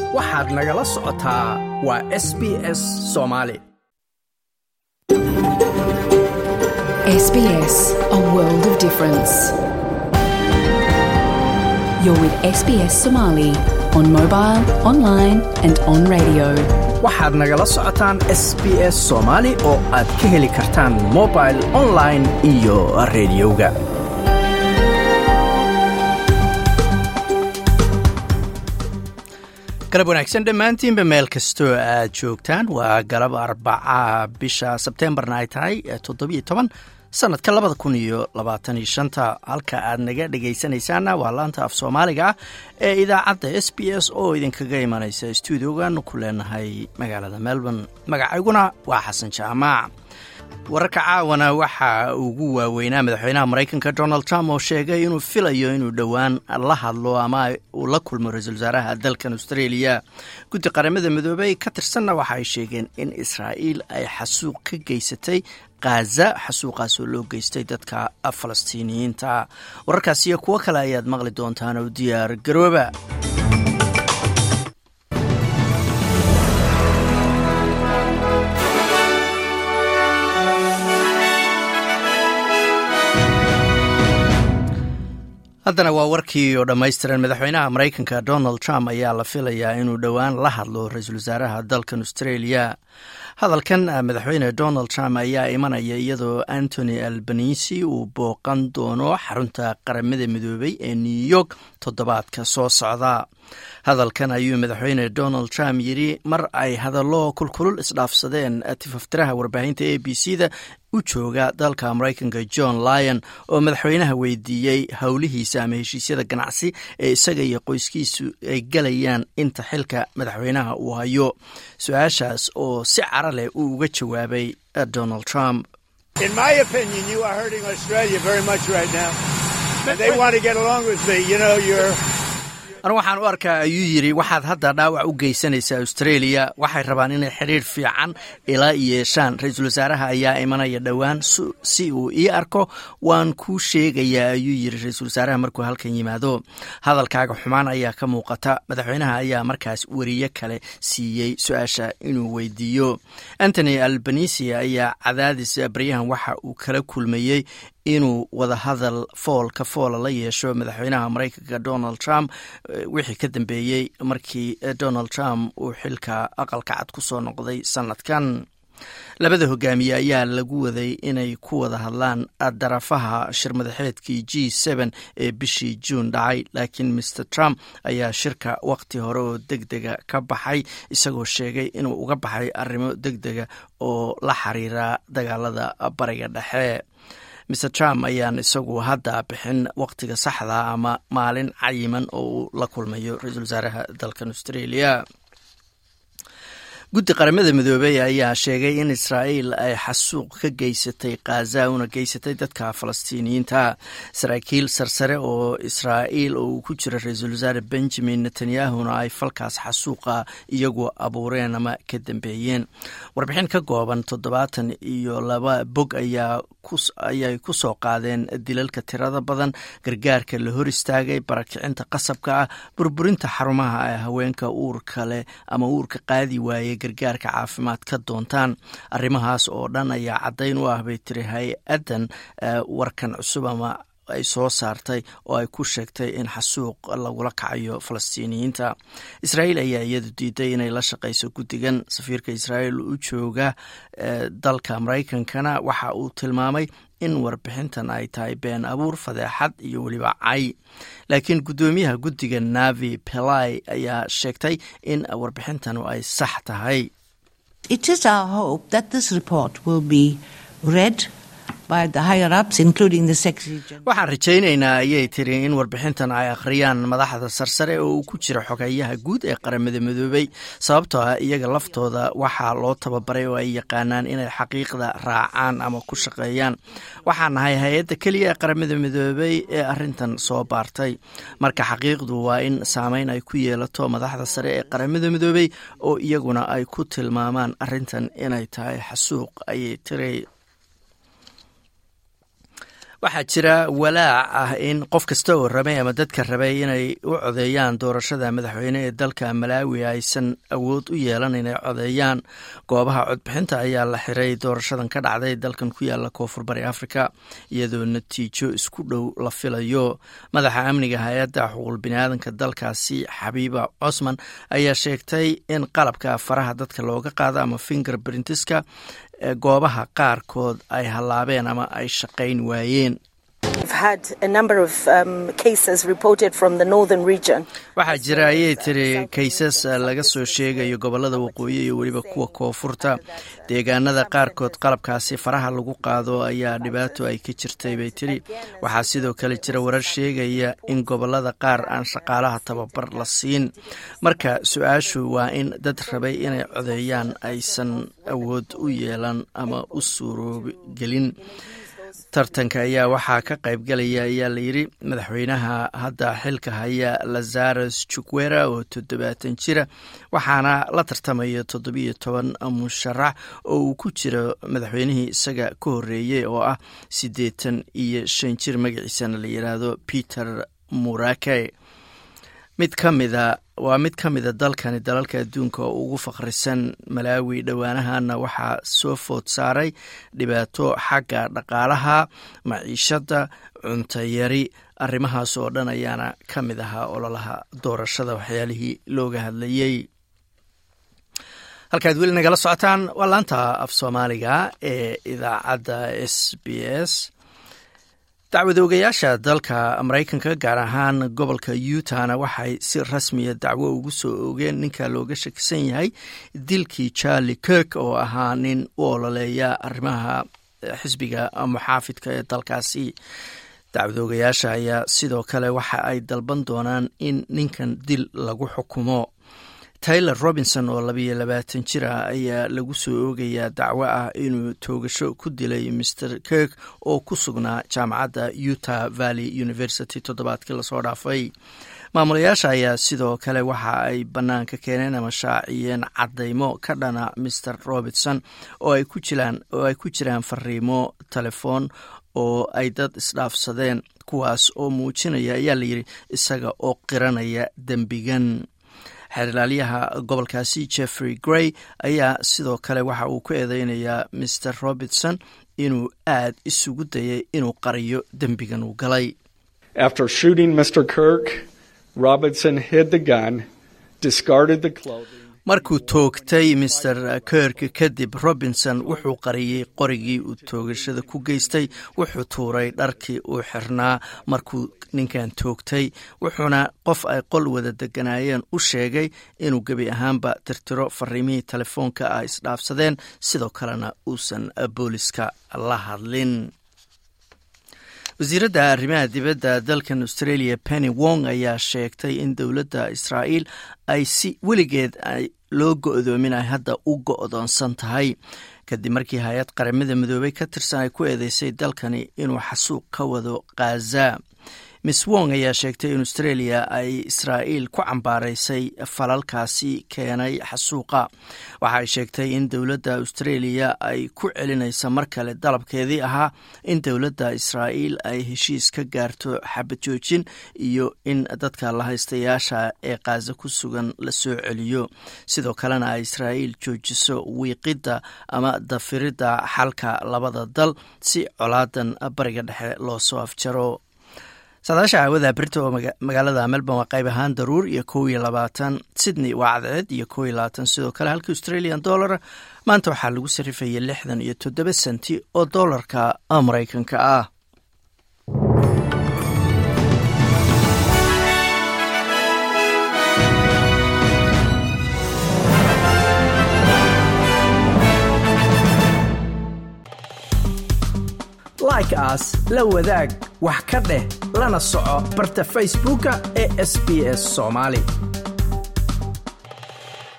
waxaad nagala socotaa waa s b s soomaali SBS, a world of difference. You're with SBS Somali on mobile, online, and on radio. waxaad nagala socotaan s b s soomaali oo aad ka heli kartaan mobil online iyo rediyoga galab wanaagsan dhammaantiinba meel kastoo aad joogtaan waa galab arbaca bisha sebteembarna ay tahay toddobiyo toban sanadka labada kun iyo labaatan iyo shanta halka aad naga dhegaysanaysaana waa laanta af soomaaliga ah ee idaacadda s b s oo idinkaga imanaysa stuudiogan ku leenahay magaalada melbourne magacayguna waa xasan jaamaac wararka caawana waxaa ugu waaweynaa madaxweynaha maraykanka donald trump oo sheegay inuu filayo inuu dhowaan la hadlo ama uu la kulmo ra-iisul wasaaraha dalkan australia guddi qaramada midoobey ka tirsanna waxa ay sheegeen in israa'iil ay xasuuq ka geysatay khaza xasuuqaas oo loo geystay dadka falastiiniyiinta wararkaas iyo kuwo kale ayaad maqli doontaan oo diyaar garooba haddana waa warkii oo dhammaystiran madaxweynaha maraykanka donald trump ayaa la filayaa inuu dhowaan la hadlo ra-iisul wasaaraha dalkan australia hadalkan madaxweyne donald trump ayaa imanaya iyadoo antony albanisi uu booqan doono xarunta qaramada midoobey ee new york toddobaadka soo socda hadalkan ayuu madaxweyne donald trump yidhi mar ay hadallo kulkulul isdhaafsadeen tifaftiraha warbaahinta a b c da u jooga dalka maraykanka john lyon oo madaxweynaha weydiiyey howlihiisa ama heshiisyada ganacsi ee isaga iyo qoyskiisu ay galayaan inta xilka madaxweynaha uu hayo su-aashaas oo si cara leh uu uga jawaabay donald trump anu waxaan u arkaa ayuu yidhi waxaad hadda dhaawac u geysanaysaa australia waxay rabaan inay xidhiir fiican ila yeeshaan ra-iisul wasaaraha ayaa imanaya dhowaan si uu ii arko waan kuu sheegayaa ayuu yidhi ra-iisul wasaaraha markuu halkan yimaado hadalkaaga xumaan ayaa ka muuqata madaxweynaha ayaa markaas weriye kale siiyey su-aasha inuu weydiiyo antony albanisi ayaa cadaadis baryahan waxa uu kala kulmayey inuu wadahadal foolka foola la yeesho madaxweynaha maraykanka donald trump wixii ka dambeeyey markii donald trump uu xilka aqalka cad ku soo noqday sanadkan labada hogaamiye ayaa lagu waday inay ku wada hadlaan darafaha shirmadaxeedkii g n ee bishii juun dhacay laakiin mr trump ayaa shirka waqti hore oo deg dega ka baxay isagoo sheegay inuu uga baxay arrimo deg dega oo la xiriira dagaalada bariga dhexe mr trump ayaan isagu hadda bixin waqtiga saxda ama maalin cayiman oo uu la kulmayo ra-iisul wasaaraha dalkan australia guddi qaramada midoobey ayaa sheegay in israa'iil ay xasuuq ka geysatay khaza una geysatay dadka falastiiniyiinta saraakiil sarsare oo israa'iil oo uu ku jira ra-iisul wasaare benjamin netanyahuna ay falkaas xasuuqa iyagu abuureen ama ka dambeeyeen warbixin ka kooban toddobaatan iyo laba bog ayaa ayay ku soo qaadeen dilalka tirada badan gargaarka la hor istaagay barakicinta qasabka ah burburinta xarumaha ee haweenka uurka leh ama uurka qaadi waayey gargaarka caafimaad ka doontaan arrimahaas oo dhan ayaa caddayn u ah bay tiri hay-addan warkan cusub ama ay soo saartay oo ay ku sheegtay in xasuuq lagula kacayo falastiiniyiinta israa'iil ayaa iyadu diiday inay la shaqayso guddigan safiirka israa'iil u jooga dalka maraykankana waxa uu tilmaamay in warbixintan ay tahay been abuur fadeexad iyo weliba cay laakiin guddoomiyaha guddiga navi pelai ayaa sheegtay in warbixintanu ay sax tahay waxaan rajaynaynaa ayay tiri in warbixintan ay akhriyaan madaxda sarsare oo uu ku jira xogeeyaha guud ee qaramada midoobey sababtoo ah iyaga laftooda waxaa loo tababaray oo ay yaqaanaan inay xaqiiqda raacaan ama ku shaqeeyaan waxaan nahay hay-adda keliya ee qaramada midoobey ee arintan soo baartay marka xaqiiqdu waa in saameyn ay ku yeelato madaxda sare ee qaramada midoobey oo iyaguna ay ku tilmaamaan arintan inay tahay xasuuq ayay tiri waxaa jira walaac ah in qof kasta oo rabay ama dadka rabay inay u codeeyaan doorashada madaxweyne ee dalka malaawi aysan awood u yeelan inay codeeyaan goobaha codbixinta ayaa la xiray doorashadan ka dhacday dalkan ku yaala koonfur bari afrika iyadoo natiijo isku dhow la filayo madaxa amniga hay-adda xuquuq biniaadanka dalkaasi xabiiba cosman ayaa sheegtay in qalabka faraha dadka looga qaado ama finger brintiska goobaha qaarkood ay hallaabeen ama ay shaqayn waayeen waxaa jira ayay tiri kaysas laga soo sheegayo gobolada waqooyi iyo weliba kuwa koonfurta deegaanada qaarkood qalabkaasi faraha lagu qaado ayaa dhibaato ay ka jirtay bay tiri waxaa sidoo kale jira warar sheegaya in gobolada qaar aan shaqaalaha tababar la siin marka su-aashu waa in dad rabay inay codeeyaan aysan awood u yeelan ama u suuroogelin tartanka ayaa waxaa ka qaybgalaya ayaa layidhi madaxweynaha hadda xilka haya lazaros jukwera oo toddobaatan jira waxaana la tartamaya toddobiyo toban musharax oo uu ku jiro madaxweynihii isaga ka horeeyey oo ah siddeetan iyo shan jir magaciisana la yidhaahdo peter murake mid ka mida waa mid ka mida dalkani dalalka adduunka oo ugu faqrisan malaawi dhowaanahana waxaa soo food saaray dhibaato xagga dhaqaalaha maciishadda cuntayari arrimahaas oo dhan ayaana ka mid ahaa ololaha doorashada waxyaalihii looga hadlayey halkaad weli nagala socotaan waa laanta af soomaaliga ee idaacadda s b s dacwadoogayaasha dalka maraykanka gaar ahaan gobolka utahna waxay si rasmiya dacwo ugu soo oogeen ninka looga shakisan yahay dilkii charlie kirk oo ahaa nin u ololeeya arrimaha xisbiga muxaafidka ee dalkaasi dacwadoogayaasha ayaa sidoo kale waxa ay dalban doonaan in ninkan dil lagu xukumo taylor robinson oo labayo labaatan jir ah ayaa lagu soo oogayaa dacwo ah inuu toogasho ku dilay mr kirk oo ku sugnaa jaamacadda utah valley university toddobaadkii lasoo dhaafay maamulayaasha ayaa sidoo kale waxa ay bannaanka keeneen ama shaaciyeen caddaymo ka dhana mr robinson oo ay ku jiraan oo ay ku jiraan fariimo telefoon oo ay dad isdhaafsadeen kuwaas oo muujinaya ayaa layidhi isaga oo qiranaya dembigan xeerlaaliyaha gobolkaasi jeffrey gray ayaa sidoo kale waxa uu ku eedeynayaa mr robertson inuu aad isugu dayay inuu qariyo dembigan uu galay After shooting Mr. Kirk, Robinson hid the gun, discarded the clothing. markuu toogtay mr kirk kadib robinson wuxuu qariyey qorigii uu toogashada ku geystay wuxuu tuuray dharkii uu xirnaa markuu ninkan toogtay wuxuuna qof ay qol wada deganaayeen u sheegay inuu gebi ahaanba tirtiro fariimihii telefoonka ah isdhaafsadeen sidoo kalena uusan booliska la hadlin wasiiradda arrimaha dibadda dalkan australia penny wong ayaa sheegtay in dowladda israa'iil ay si weligeed loo go-doomin ay hadda u go-doonsan tahay kadib markii hay-ad qaramada midoobey ka tirsan ay ku eedeysay dalkani inuu xasuuq ka wado khaza miss wong ayaa sheegtay in australia ay israa'iil ku cambaaraysay falalkaasi keenay xasuuqa waxaay sheegtay in dowladda australia ay ku celinaysa mar kale dalabkeedii ahaa in dowladda israa'iil ay heshiis ka gaarto xabad joojin iyo in dadka lahaystayaasha ee khaza ku sugan la soo celiyo sidoo kalena ay israa'iil joojiso wiiqidda ama dafiridda xalka labada dal si colaadan bariga dhexe loo soo afjaro saadaasha caawada berita oo magaalada melbourne waa qayb ahaan daruur iyo kow iyo labaatan sydney waa cadceed iyo kow iyo labaatan sidoo kale halka australian dollar maanta waxaa lagu sarifayay lixdan iyo toddoba senti oo dollarka maraykanka ah like aas la wadaag wax ka dheh lana soco barta facebooka ee sb s somaali